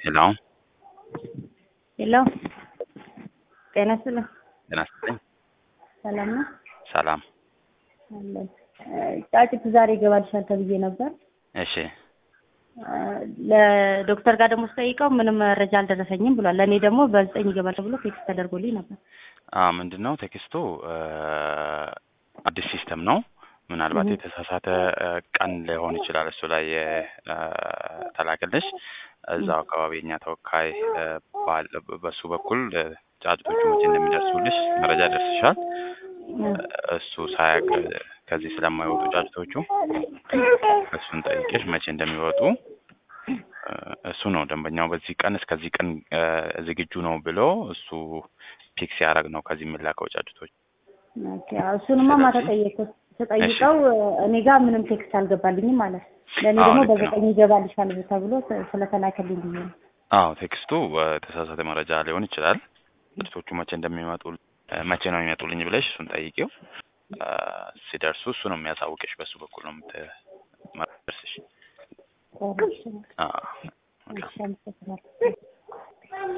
ሄሎ ሄሎ ጤና ይስጥልኝ። ጤና ይስጥልኝ። ሰላም ነው ሰላም። አለን። ጫጭት ዛሬ ይገባልሻል ተብዬ ነበር። እሺ ለዶክተር ጋር ደግሞ ስጠይቀው ምንም መረጃ አልደረሰኝም ብሏል። ለእኔ ደግሞ በዘጠኝ ይገባል ተብሎ ቴክስት ተደርጎልኝ ነበር። አ ምንድን ነው ቴክስቱ አዲስ ሲስተም ነው። ምናልባት የተሳሳተ ቀን ሊሆን ይችላል እሱ ላይ ተላክልሽ። እዛው አካባቢ የኛ ተወካይ ባለ በሱ በኩል ጫጭቶቹ መቼ እንደሚደርሱልሽ መረጃ ደርስሻል። እሱ ሳያውቅ ከዚህ ስለማይወጡ ጫጭቶቹ እሱን ጠይቄሽ መቼ እንደሚወጡ እሱ ነው ደንበኛው በዚህ ቀን እስከዚህ ቀን ዝግጁ ነው ብሎ እሱ ፒክ ሲያደርግ ነው ከዚህ የሚላከው ጫጭቶች። እሱንማ ማታ ጠየቅኩት። ተጠይቀው እኔ ጋር ምንም ቴክስት አልገባልኝም ማለት ለእኔ ደግሞ በዘጠኝ ይገባልሻል ተብሎ ስለተላከልኝ ብዬ ነው። አዎ ቴክስቱ የተሳሳተ መረጃ ሊሆን ይችላል። ጫጭቶቹ መቼ እንደሚመጡ መቼ ነው የሚመጡልኝ ብለሽ እሱን ጠይቂው። ሲደርሱ እሱ ነው የሚያሳውቅሽ። በሱ በኩል ነው የምትመርስሽ። እሺ፣ አመሰግናለሁ።